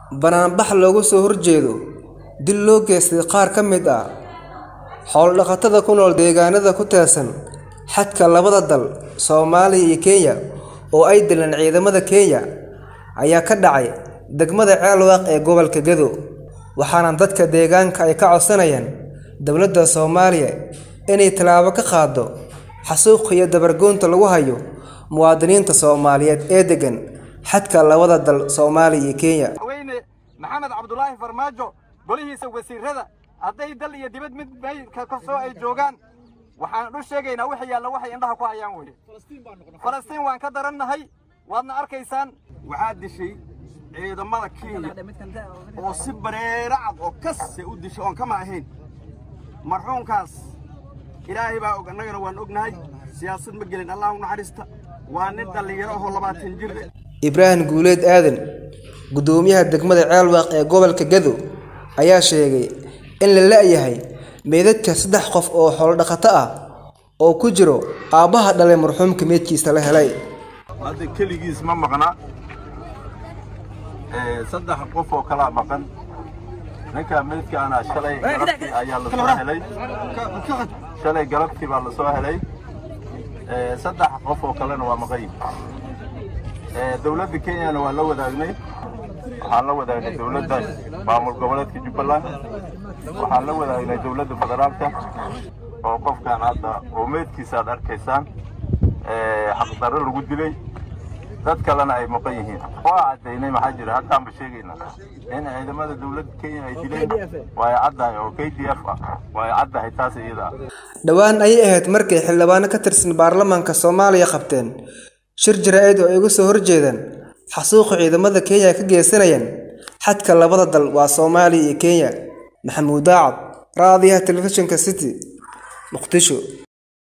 Bannaanbax looga soo horjeedo dil loo geystay qaar ka mid ah xoolo-dhaqatada ku nool deegaanada ku teedsan xadka labada dal Soomaaliya iyo Kenya oo ay dileen ciidamada Kenya ayaa ka dhacay degmada Ceelwaq ee gobolka Gedo, waxaana dadka deegaanka ay ka codsanayaan dowladda Soomaaliya inay tallaabo ka qaaddo xasuuqa iyo dabar-goynta lagu hayo muwaadiniinta Soomaaliyeed ee degan xadka labada dal Soomaaliya iyo Kenya. madaxweyne maxamed cabdulaahi farmaajo golihiisa wasiirada hadday dal iyo dibad mid meydka ka soo ay joogaan waxaan u sheegaynaa wixii yaalla waxay indhaha ku hayaan weye falastiin waan ka darannahay waadna arkaysaan waxaa dishay ciidamada kenya oo si bareera cad oo kase u dishay oon kama ahayn marxuumkaas ilaahay baa og annagana waan ognahay siyaasad ma gelin allah u naxariista waa nin dhallinyaro ahoo labaatan jir eh. Ibraahim Guuleed Aadan, gudoomiyaha degmada Ceelwaq ee gobolka Gedo, ayaa sheegay in la la'yahay meydadka saddex qof oo xoolo-dhaqato ah oo ku jiro aabbaha dhalay marxuumka meydkiisa la helay. hadda keligiis ma maqna Ee, saddex qof oo kalaa maqan ninka meydkaana shalay galabtii ayaa la soo helay shalay galabtii baa la soo helay Ee, saddex qof oo kalena waa maqan yihiin Ee, dowladda kenyana waa la wadaagnay waxaan la wadaagnay dowladda maamul goboleedka jubbaland waxaan la wadaagnay dowladda federaalka oo qofkan hadda oo meydkiisa aad arkaysaan ee, xaqdarro lagu dilay dad kalena ay maqan yihiin waa caddaynay maxaa jira haddaanba sheegaynaa in ciidamada dowladda kenya ay dileen waa ay caddahay oo k d f ah waa ay caddahay taas iyada ah Dhowaan ayay ahayd markay xildhibaano ka tirsan baarlamaanka Soomaaliya qabteen shir jaraa'id oo ay uga soo horjeedaan xasuuqa ciidamada Kenya ka geysanayaan xadka labada dal waa Soomaaliya iyo Kenya. Maxamuud Daacad, Raadiyaha Telefishinka City, Muqdisho.